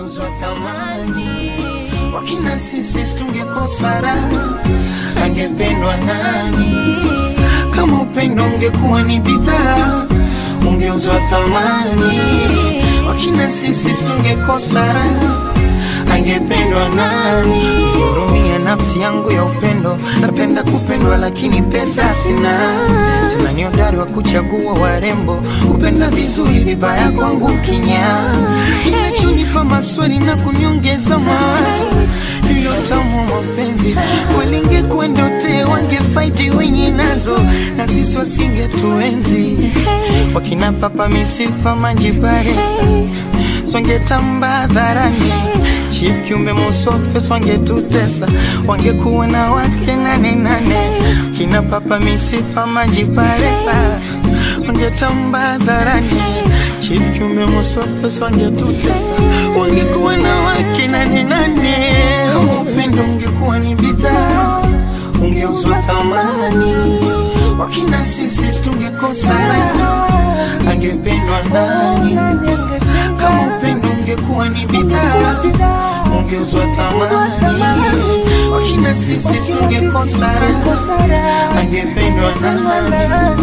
ungeuzwa thamani. Wakina sisi tungekosa raha, angependwa nani? Kama upendo ungekuwa ni bidhaa, ungeuzwa thamani. Wakina sisi tungekosa raha, angependwa nani? Hurumia nafsi yangu ya upendo, napenda kupendwa lakini pesa sina. Tena ni hodari wa kuchagua warembo, kupenda vizuri, vibaya kwangu kinya. Inachonipa maswali na kuniongeza mawazo hilo tamu wa mapenzi walinge kuendote wangefaiti wenye nazo na sisi wasingetuenzi wakina papa misifa manjibaresa swangetamba hadharani chief kiumbe musofe swangetutesa wangekuwa na wake nane nane kina papa misifa manjibaresa wangetamba hadharani chief kiumbe musofe swangetutesa wangekuwa na wake nane nane kama upendo ungekuwa ni bidhaa ungeuzwa thamani wakina sisi tungekosa raha angependwa nani kama upendo ungekuwa ni bidhaa ungeuzwa thamani wakina sisi tungekosa raha angependwa nani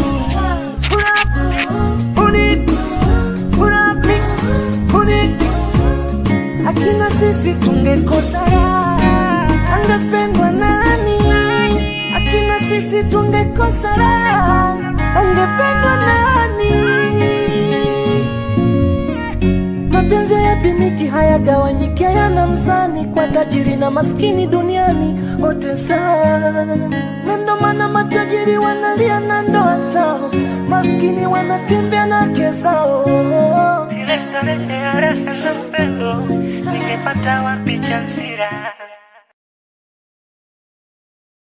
akina sisi tungekosa raha, angependwa nani? Akina sisi tungekosa raha, angependwa nani? Mapenzi hayapimiki, hayagawanyiki, hayana mzani, kwa tajiri na maskini duniani wote sawa, na ndo maana matajiri wanalia na ndoa zao, maskini wanatembea na wake zao. Ile starehe ya raha na upendo ningepata wapi chansira?